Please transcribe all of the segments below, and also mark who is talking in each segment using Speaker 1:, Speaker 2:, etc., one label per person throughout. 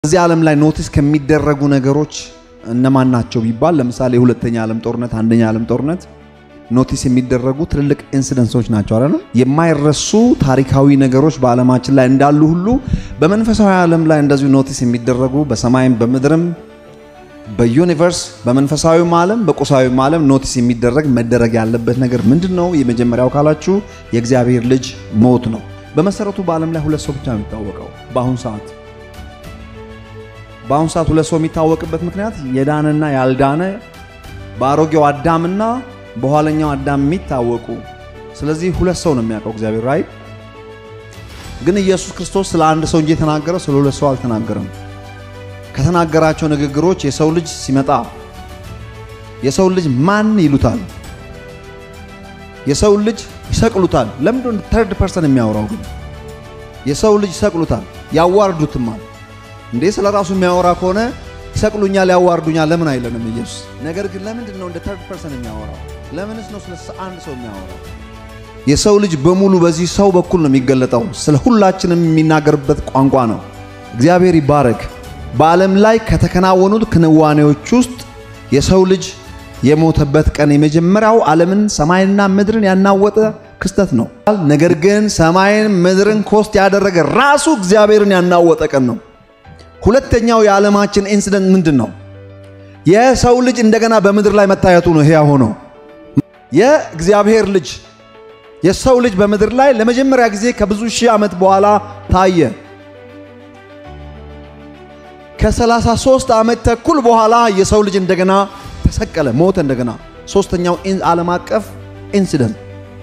Speaker 1: በዚህ ዓለም ላይ ኖቲስ ከሚደረጉ ነገሮች እነማን ናቸው ቢባል ለምሳሌ የሁለተኛ ዓለም ጦርነት፣ አንደኛ ዓለም ጦርነት ኖቲስ የሚደረጉ ትልልቅ ኢንሲደንሶች ናቸው አይደል? የማይረሱ ታሪካዊ ነገሮች በዓለማችን ላይ እንዳሉ ሁሉ በመንፈሳዊ ዓለም ላይ እንደዚሁ ኖቲስ የሚደረጉ በሰማይም በምድርም በዩኒቨርስ በመንፈሳዊም ዓለም በቁሳዊም ዓለም ኖቲስ የሚደረግ መደረግ ያለበት ነገር ምንድን ነው? የመጀመሪያው ካላችሁ የእግዚአብሔር ልጅ ሞት ነው። በመሰረቱ በዓለም ላይ ሁለት ሰው ብቻ ነው የሚታወቀው በአሁን ሰዓት በአሁን ሰዓት ሁለት ሰው የሚታወቅበት ምክንያት የዳነና ያልዳነ በአሮጌው አዳምና በኋለኛው አዳም የሚታወቁ ስለዚህ ሁለት ሰው ነው የሚያውቀው እግዚአብሔር ራይ ግን ኢየሱስ ክርስቶስ ስለ አንድ ሰው እንጂ የተናገረው ስለ ሁለት ሰው አልተናገረም ከተናገራቸው ንግግሮች የሰው ልጅ ሲመጣ የሰው ልጅ ማን ይሉታል የሰው ልጅ ይሰቅሉታል ለምንድን ተርድ ፐርሰን የሚያወራው ግን የሰው ልጅ ይሰቅሉታል ያዋርዱትማል እንዴ ስለ ራሱ የሚያወራ ከሆነ ይሰቅሉኛል ያዋርዱኛል ለምን አይለንም ኢየሱስ ነገር ግን ለምንድን ነው እንደ ተርድ ፐርሰን የሚያወራው ለምንስ ነው ስለ አንድ ሰው የሚያወራው የሰው ልጅ በሙሉ በዚህ ሰው በኩል ነው የሚገለጠው ስለ ሁላችንም የሚናገርበት ቋንቋ ነው እግዚአብሔር ይባረክ በዓለም ላይ ከተከናወኑት ክንዋኔዎች ውስጥ የሰው ልጅ የሞተበት ቀን የመጀመሪያው ዓለምን ሰማይንና ምድርን ያናወጠ ክስተት ነው ነገር ግን ሰማይን ምድርን ኮስት ያደረገ ራሱ እግዚአብሔርን ያናወጠ ቀን ነው ሁለተኛው የዓለማችን ኢንሲደንት ምንድን ነው? የሰው ልጅ እንደገና በምድር ላይ መታየቱ ነው። ሕያው ሆኖ የእግዚአብሔር ልጅ የሰው ልጅ በምድር ላይ ለመጀመሪያ ጊዜ ከብዙ ሺህ ዓመት በኋላ ታየ። ከ33 ዓመት ተኩል በኋላ የሰው ልጅ እንደገና ተሰቀለ፣ ሞተ። እንደገና ሶስተኛው ዓለም አቀፍ ኢንሲደንት።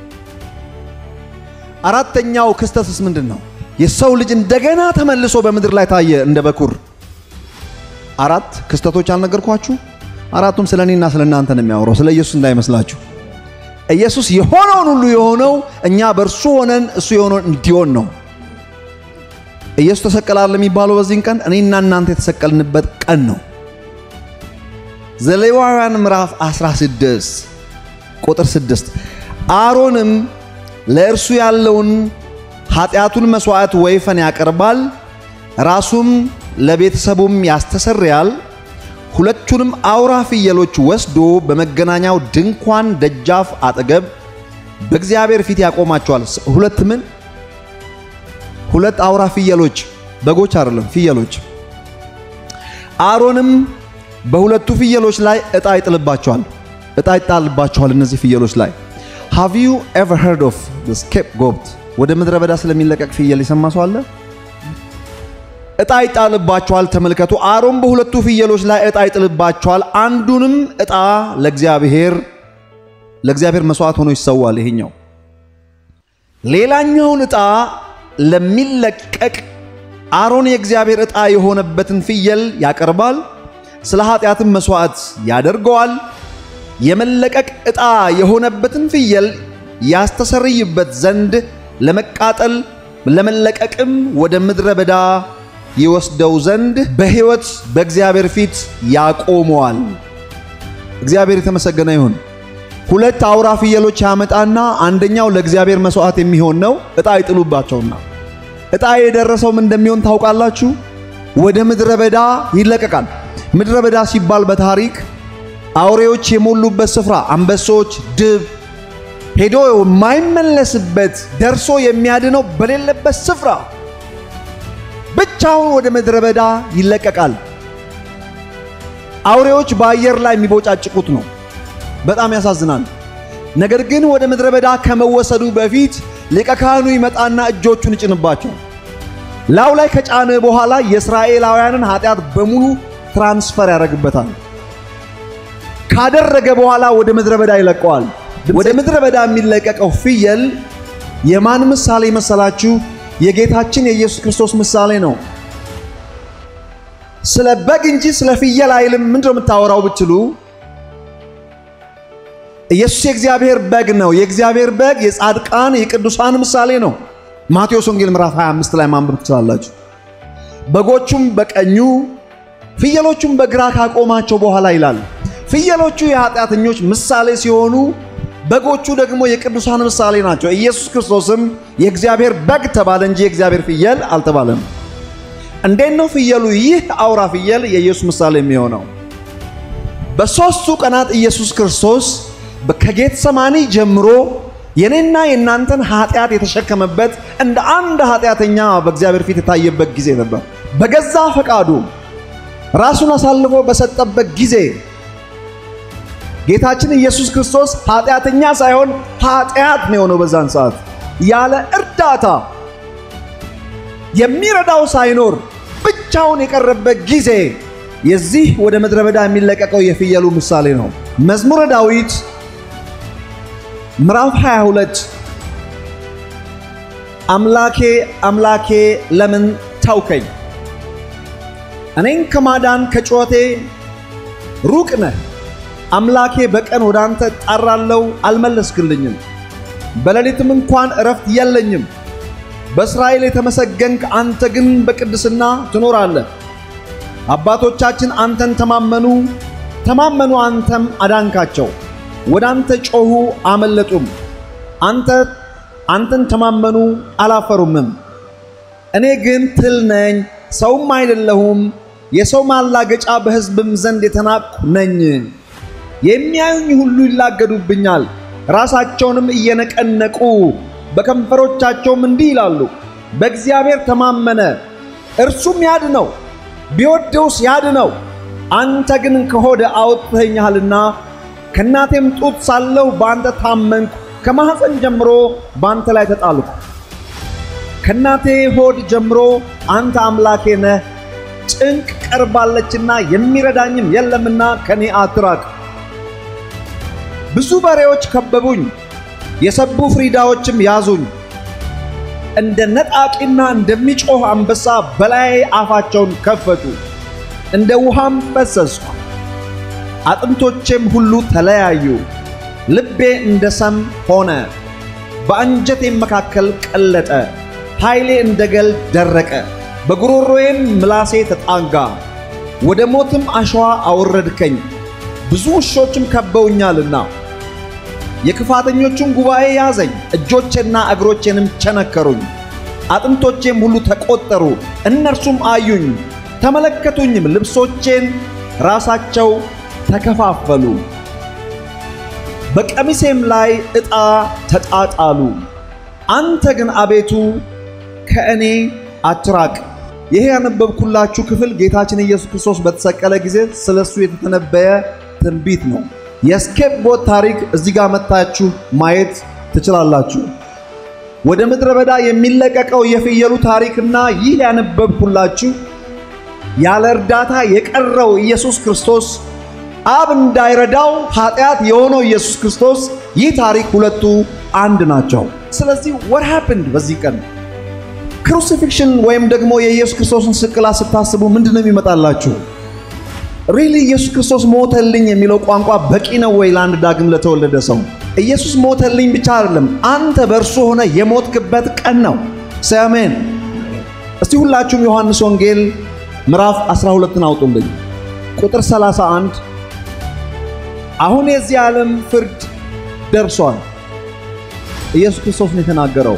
Speaker 1: አራተኛው ክስተትስ ምንድን ነው? የሰው ልጅ እንደገና ተመልሶ በምድር ላይ ታየ እንደ በኩር። አራት ክስተቶች አልነገርኳችሁ? አራቱም ስለ እኔና ስለ እናንተ ነው የሚያወራው፣ ስለ ኢየሱስ እንዳይመስላችሁ። ኢየሱስ የሆነውን ሁሉ የሆነው እኛ በእርሱ ሆነን እሱ የሆነውን እንዲሆን ነው። ኢየሱስ ተሰቀላል የሚባለው በዚህን ቀን እኔና እናንተ የተሰቀልንበት ቀን ነው። ዘሌዋውያን ምዕራፍ 16 ቁጥር 6 አሮንም ለእርሱ ያለውን ኃጢአቱን መሥዋዕት ወይፈን ያቀርባል፣ ራሱም ለቤተሰቡም ያስተሰርያል። ሁለቱንም አውራ ፍየሎች ወስዶ በመገናኛው ድንኳን ደጃፍ አጠገብ በእግዚአብሔር ፊት ያቆማቸዋል። ሁለት ምን? ሁለት አውራ ፍየሎች፣ በጎች አይደለም፣ ፍየሎች። አሮንም በሁለቱ ፍየሎች ላይ ዕጣ ይጥልባቸዋል። ዕጣ ይጣልባቸዋል እነዚህ ፍየሎች ላይ ሃቭ ዩ ኤቨር ሄርድ ኦፍ ስኬፕ ጎት ወደ ምድረ በዳ ስለሚለቀቅ ፍየል የሰማ ሰው አለ? ዕጣ ይጣልባቸዋል። ተመልከቱ። አሮን በሁለቱ ፍየሎች ላይ ዕጣ ይጥልባቸዋል። አንዱንም ዕጣ ለእግዚአብሔር ለእግዚአብሔር መስዋዕት ሆኖ ይሰዋል። ይሄኛው ሌላኛውን ዕጣ ለሚለቀቅ አሮን የእግዚአብሔር ዕጣ የሆነበትን ፍየል ያቀርባል። ስለ ኃጢአትም መስዋዕት ያደርገዋል። የመለቀቅ ዕጣ የሆነበትን ፍየል ያስተሰርይበት ዘንድ ለመቃጠል ለመለቀቅም ወደ ምድረ በዳ ይወስደው ዘንድ በሕይወት በእግዚአብሔር ፊት ያቆመዋል። እግዚአብሔር የተመሰገነ ይሁን። ሁለት አውራ ፍየሎች ያመጣና አንደኛው ለእግዚአብሔር መስዋዕት የሚሆን ነው። ዕጣ ይጥሉባቸውና ዕጣ የደረሰው ምን እንደሚሆን ታውቃላችሁ? ወደ ምድረ በዳ ይለቀቃል። ምድረ በዳ ሲባል በታሪክ አውሬዎች የሞሉበት ስፍራ፣ አንበሶች፣ ድብ ሄዶ የማይመለስበት ደርሶ የሚያድነው በሌለበት ስፍራ ብቻውን ወደ ምድረ በዳ ይለቀቃል። አውሬዎች በአየር ላይ የሚቦጫጭቁት ነው። በጣም ያሳዝናል። ነገር ግን ወደ ምድረ በዳ ከመወሰዱ በፊት ሊቀ ካህኑ ይመጣና እጆቹን ይጭንባቸው ላው ላይ ከጫነ በኋላ የእስራኤላውያንን ኃጢአት በሙሉ ትራንስፈር ያደርግበታል። ካደረገ በኋላ ወደ ምድረ በዳ ይለቀዋል። ወደ ምድረ በዳ የሚለቀቀው ፍየል የማን ምሳሌ መሰላችሁ? የጌታችን የኢየሱስ ክርስቶስ ምሳሌ ነው። ስለ በግ እንጂ ስለ ፍየል አይልም። ምንድነው የምታወራው ብትሉ ኢየሱስ የእግዚአብሔር በግ ነው። የእግዚአብሔር በግ የጻድቃን የቅዱሳን ምሳሌ ነው። ማቴዎስ ወንጌል ምዕራፍ 25 ላይ ማንበብ ትችላላችሁ። በጎቹም በቀኙ ፍየሎቹም በግራ ካቆማቸው በኋላ ይላል። ፍየሎቹ የኃጢአተኞች ምሳሌ ሲሆኑ በጎቹ ደግሞ የቅዱሳን ምሳሌ ናቸው። ኢየሱስ ክርስቶስም የእግዚአብሔር በግ ተባለ እንጂ የእግዚአብሔር ፍየል አልተባለም። እንዴት ነው ፍየሉ ይህ አውራ ፍየል የኢየሱስ ምሳሌ የሚሆነው? በሦስቱ ቀናት ኢየሱስ ክርስቶስ ከጌተሰማኒ ጀምሮ የኔና የእናንተን ኃጢአት የተሸከመበት እንደ አንድ ኃጢአተኛ በእግዚአብሔር ፊት የታየበት ጊዜ ነበር። በገዛ ፈቃዱ ራሱን አሳልፎ በሰጠበት ጊዜ ጌታችን ኢየሱስ ክርስቶስ ኃጢአተኛ ሳይሆን ኃጢአት ነው የሆነው። በዛን ሰዓት ያለ እርዳታ የሚረዳው ሳይኖር ብቻውን የቀረበት ጊዜ የዚህ ወደ ምድረ በዳ የሚለቀቀው የፍየሉ ምሳሌ ነው። መዝሙረ ዳዊት ምዕራፍ 22 አምላኬ አምላኬ ለምን ተውከኝ? እኔን ከማዳን ከጩኸቴ ሩቅ ነህ። አምላኬ በቀን ወደ አንተ እጣራለሁ፣ አልመለስክልኝም። በሌሊትም እንኳን እረፍት የለኝም። በእስራኤል የተመሰገንክ አንተ ግን በቅድስና ትኖራለህ። አባቶቻችን አንተን ተማመኑ ተማመኑ፣ አንተም አዳንካቸው። ወደ አንተ ጮኹ አመለጡም። አንተ አንተን ተማመኑ አላፈሩምም። እኔ ግን ትል ነኝ ሰውም አይደለሁም፣ የሰው ማላገጫ በሕዝብም ዘንድ የተናቅሁ ነኝ። የሚያዩኝ ሁሉ ይላገዱብኛል፣ ራሳቸውንም እየነቀነቁ በከንፈሮቻቸውም እንዲህ ይላሉ፣ በእግዚአብሔር ተማመነ እርሱም ያድነው፣ ቢወደውስ ያድነው። አንተ ግን ከሆድ አውጥተኸኛልና ከእናቴም ጡት ሳለሁ በአንተ ታመንኩ። ከማኅፀን ጀምሮ በአንተ ላይ ተጣልኩ። ከእናቴ ሆድ ጀምሮ አንተ አምላኬ ነህ። ጭንቅ ቀርባለችና የሚረዳኝም የለምና ከኔ አትራቅ። ብዙ በሬዎች ከበቡኝ፣ የሰቡ ፍሪዳዎችም ያዙኝ። እንደ ነጣቂና እንደሚጮህ አንበሳ በላይ አፋቸውን ከፈቱ፣ እንደ ውሃም ፈሰስኩ። አጥንቶቼም ሁሉ ተለያዩ። ልቤ እንደ ሰም ሆነ፣ በአንጀቴም መካከል ቀለጠ። ኃይሌ እንደ ገል ደረቀ፣ በጉሮሮዬም ምላሴ ተጣጋ። ወደ ሞትም አሸዋ አወረድከኝ፣ ብዙ ውሾችም ከበውኛልና። የክፋተኞቹን ጉባኤ ያዘኝ፣ እጆቼና እግሮቼንም ቸነከሩኝ። አጥንቶቼም ሁሉ ተቆጠሩ፣ እነርሱም አዩኝ ተመለከቱኝም፣ ልብሶቼን ራሳቸው ተከፋፈሉ፣ በቀሚሴም ላይ ዕጣ ተጣጣሉ። አንተ ግን አቤቱ ከእኔ አትራቅ። ይሄ ያነበብኩላችሁ ክፍል ጌታችን ኢየሱስ ክርስቶስ በተሰቀለ ጊዜ ስለሱ የተተነበየ ትንቢት ነው። የስኬፕ ቦት ታሪክ እዚህ ጋር መታችሁ ማየት ትችላላችሁ። ወደ ምድረ በዳ የሚለቀቀው የፍየሉ ታሪክና ይህ ያነበብኩላችሁ ያለ እርዳታ የቀረው ኢየሱስ ክርስቶስ አብ እንዳይረዳው ኃጢአት የሆነው ኢየሱስ ክርስቶስ ይህ ታሪክ ሁለቱ አንድ ናቸው። ስለዚህ what happened በዚህ ቀን ክሩሲፊክሽን ወይም ደግሞ የኢየሱስ ክርስቶስን ስቅላት ስታስቡ ምንድን ነው የሚመጣላችሁ? ሪሊ ኢየሱስ ክርስቶስ ሞተልኝ የሚለው ቋንቋ በቂ ነው ወይ ለአንድ ዳግም ለተወለደ ሰው? ኢየሱስ ሞተልኝ ብቻ አይደለም፣ አንተ በእርሱ ሆነ የሞትክበት ቀን ነው። ሰሜን እስቲ ሁላችሁም ዮሐንስ ወንጌል ምዕራፍ 12ን አውጡልኝ። ቁጥር 31 አሁን የዚህ ዓለም ፍርድ ደርሷል። ኢየሱስ ክርስቶስ ነው የተናገረው።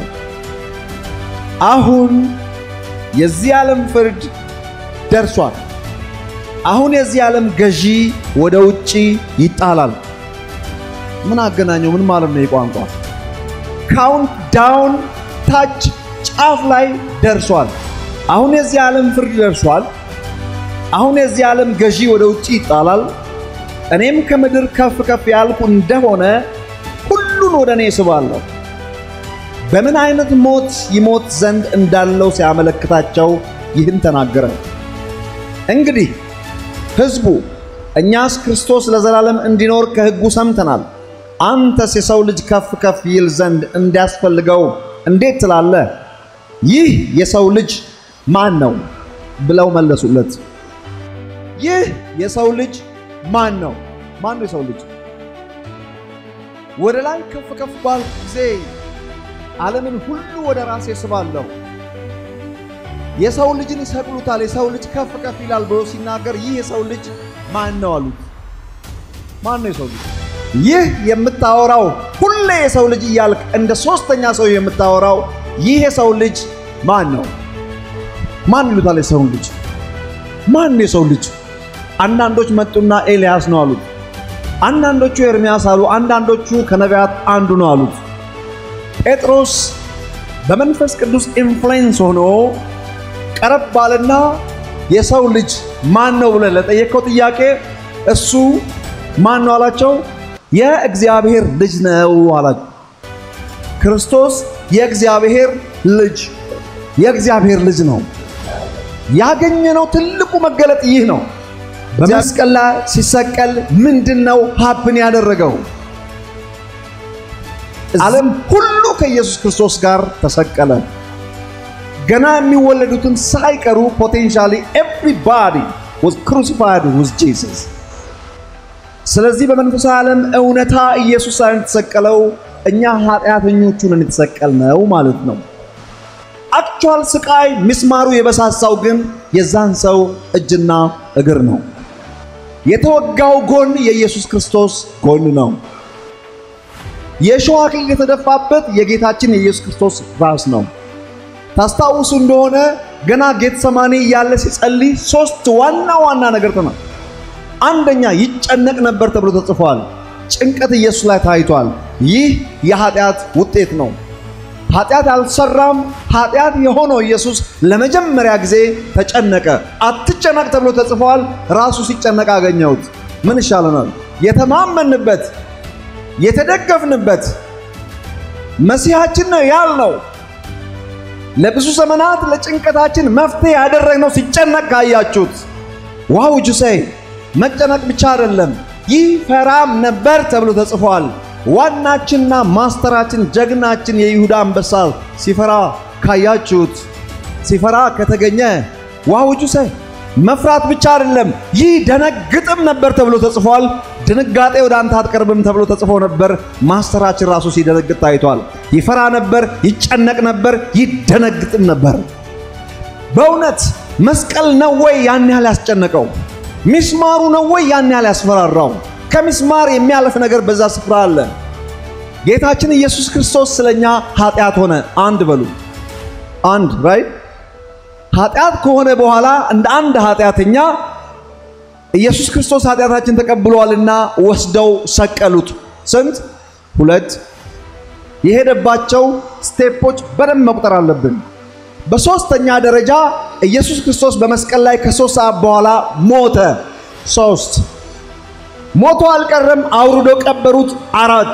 Speaker 1: አሁን የዚህ ዓለም ፍርድ ደርሷል። አሁን የዚህ ዓለም ገዢ ወደ ውጪ ይጣላል። ምን አገናኘው? ምን ማለት ነው? የቋንቋ ካውንት ዳውን ታች ጫፍ ላይ ደርሷል። አሁን የዚህ ዓለም ፍርድ ደርሷል። አሁን የዚህ ዓለም ገዢ ወደ ውጪ ይጣላል። እኔም ከምድር ከፍ ከፍ ያልኩ እንደሆነ ሁሉን ወደ እኔ ስባለሁ። በምን አይነት ሞት ይሞት ዘንድ እንዳለው ሲያመለክታቸው ይህን ተናገረ። እንግዲህ ሕዝቡ እኛስ ክርስቶስ ለዘላለም እንዲኖር ከሕጉ ሰምተናል፣ አንተስ የሰው ልጅ ከፍ ከፍ ይል ዘንድ እንዲያስፈልገው እንዴት ትላለህ? ይህ የሰው ልጅ ማን ነው ብለው መለሱለት። ይህ የሰው ልጅ ማን ነው? ማን ነው የሰው ልጅ? ወደ ላይ ከፍ ከፍ ባልኩ ጊዜ ዓለምን ሁሉ ወደ ራሴ ስባለሁ። የሰው ልጅን ይሰቅሉታል፣ የሰው ልጅ ከፍ ከፍ ይላል ብሎ ሲናገር ይህ የሰው ልጅ ማን ነው አሉት። ማን ነው የሰው ልጅ? ይህ የምታወራው ሁሌ የሰው ልጅ እያልክ እንደ ሶስተኛ ሰው የምታወራው ይህ የሰው ልጅ ማን ነው? ማን ይሉታል? የሰውን ልጅ ማን የሰው ልጅ? አንዳንዶች መጡና ኤልያስ ነው አሉት። አንዳንዶቹ ኤርሚያስ አሉ። አንዳንዶቹ ከነቢያት አንዱ ነው አሉት። ጴጥሮስ በመንፈስ ቅዱስ ኢንፍሉዌንስ ሆኖ ቀረብ ባለና የሰው ልጅ ማን ነው ብለህ ለጠየቀው ጥያቄ እሱ ማን ነው አላቸው። የእግዚአብሔር ልጅ ነው አላቸው። ክርስቶስ የእግዚአብሔር ልጅ የእግዚአብሔር ልጅ ነው። ያገኘነው ትልቁ መገለጥ ይህ ነው። በመስቀል ላይ ሲሰቀል ምንድን ነው ሀፕን ያደረገው? ዓለም ሁሉ ከኢየሱስ ክርስቶስ ጋር ተሰቀለ። ገና የሚወለዱትን ሳይቀሩ ፖቴንሻሊ ኤቭሪባዲ was crucified with Jesus። ስለዚህ በመንፈሳዊ ዓለም እውነታ ኢየሱስ ሳይሆን የተሰቀለው እኛ ኃጢአተኞቹን የተሰቀልነው ማለት ነው። አክቹዋል ስቃይ ሚስማሩ የበሳሳው ግን የዛን ሰው እጅና እግር ነው። የተወጋው ጎን የኢየሱስ ክርስቶስ ጎን ነው። የእሾህ አክሊል የተደፋበት የጌታችን የኢየሱስ ክርስቶስ ራስ ነው። ታስታውሱ እንደሆነ ገና ጌተሰማኒ እያለ ሲጸልይ ሶስት ዋና ዋና ነገር ተና አንደኛ ይጨነቅ ነበር ተብሎ ተጽፏል። ጭንቀት ኢየሱስ ላይ ታይቷል። ይህ የኃጢአት ውጤት ነው። ኃጢአት አልሰራም። ኃጢአት የሆነው ኢየሱስ ለመጀመሪያ ጊዜ ተጨነቀ። አትጨነቅ ተብሎ ተጽፏል። ራሱ ሲጨነቅ አገኘሁት። ምን ይሻለናል? የተማመንበት የተደገፍንበት መሲሐችን ነው ያልነው ለብዙ ዘመናት ለጭንቀታችን መፍትሄ ያደረግነው ሲጨነቅ ካያችሁት ዋው ጁሰይ መጨነቅ ብቻ አይደለም፣ ይህ ፈራም ነበር ተብሎ ተጽፏል። ዋናችንና ማስተራችን ጀግናችን የይሁዳ አንበሳ ሲፈራ ካያችሁት ሲፈራ ከተገኘ ዋው ጁሰይ መፍራት ብቻ አይደለም፣ ይህ ደነግጥም ነበር ተብሎ ተጽፏል። ድንጋጤ ወደ አንተ አትቀርብም ተብሎ ተጽፎ ነበር። ማስተራችን ራሱ ሲደነግጥ ታይቷል። ይፈራ ነበር፣ ይጨነቅ ነበር፣ ይደነግጥም ነበር። በእውነት መስቀል ነው ወይ ያን ያህል ያስጨነቀው? ሚስማሩ ነው ወይ ያን ያህል ያስፈራራው? ከሚስማር የሚያልፍ ነገር በዛ ስፍራ አለ። ጌታችን ኢየሱስ ክርስቶስ ስለኛ ኃጢአት ሆነ። አንድ በሉ አንድ ራይት ኃጢአት ከሆነ በኋላ እንደ አንድ ኃጢአተኛ ኢየሱስ ክርስቶስ ኃጢአታችን ተቀብሏልና ወስደው ሰቀሉት። ስንት? ሁለት። የሄደባቸው ስቴፖች በደንብ መቁጠር አለብን። በሶስተኛ ደረጃ ኢየሱስ ክርስቶስ በመስቀል ላይ ከሶስት ሰዓት በኋላ ሞተ። ሶስት ሞቶ አልቀረም፣ አውርዶ ቀበሩት። አራት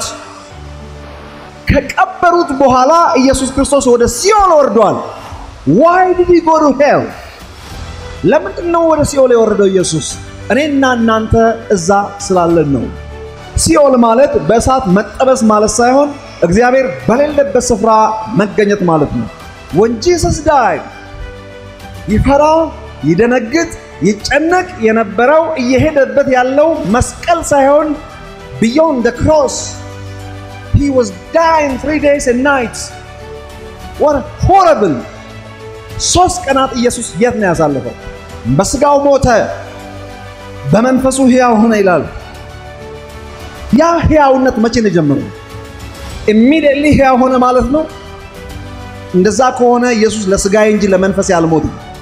Speaker 1: ከቀበሩት በኋላ ኢየሱስ ክርስቶስ ወደ ሲኦል ወርዷል። ዋይ ዲድ ሂ ጎ ቱ ሄል? ለምንድን ነው ወደ ሲኦል የወረደው ኢየሱስ? እኔና እናንተ እዛ ስላለን ነው። ሲኦል ማለት በእሳት መጠበስ ማለት ሳይሆን እግዚአብሔር በሌለበት ስፍራ መገኘት ማለት ነው። ወን ጂሰስ ዳይ ይፈራ፣ ይደነግጥ፣ ይጨነቅ የነበረው እየሄደበት ያለው መስቀል ሳይሆን ቢዮንድ ደ ክሮስ ሂ ዋዝ ዳይንግ ትሪ ዴይስ ኤንድ ናይትስ ዋት ሆረብል ሶስት ቀናት ኢየሱስ የት ነው ያሳለፈው? በስጋው ሞተ፣ በመንፈሱ ሕያው ሆነ ይላል። ያ ሕያውነት መቼ ነው የጀመረው? ኢሚዲየትሊ ሕያው ሆነ ማለት ነው። እንደዛ ከሆነ ኢየሱስ ለስጋዬ እንጂ ለመንፈስ ያልሞት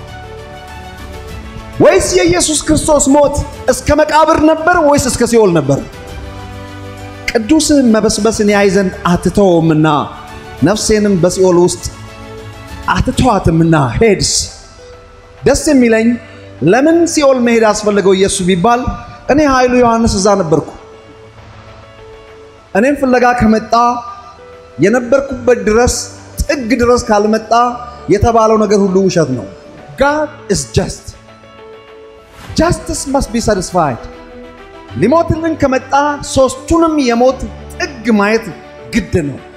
Speaker 1: ወይስ የኢየሱስ ክርስቶስ ሞት እስከ መቃብር ነበር ወይስ እስከ ሲኦል ነበር? ቅዱስህን መበስበስን ያይ ዘንድ አትተውምና ነፍሴንም በሲኦል ውስጥ አትተዋትምና ሄድስ። ደስ የሚለኝ ለምን ሲኦል መሄድ አስፈለገው ኢየሱስ ቢባል እኔ ኃይሉ ዮሐንስ እዛ ነበርኩ። እኔም ፍለጋ ከመጣ የነበርኩበት ድረስ ጥግ ድረስ ካልመጣ የተባለው ነገር ሁሉ ውሸት ነው። ጋድ ኢዝ ጀስት ጃስቲስ መስት ቢ ሳቲስፋይድ። ሊሞትልን ከመጣ ሶስቱንም የሞት ጥግ ማየት ግድ ነው።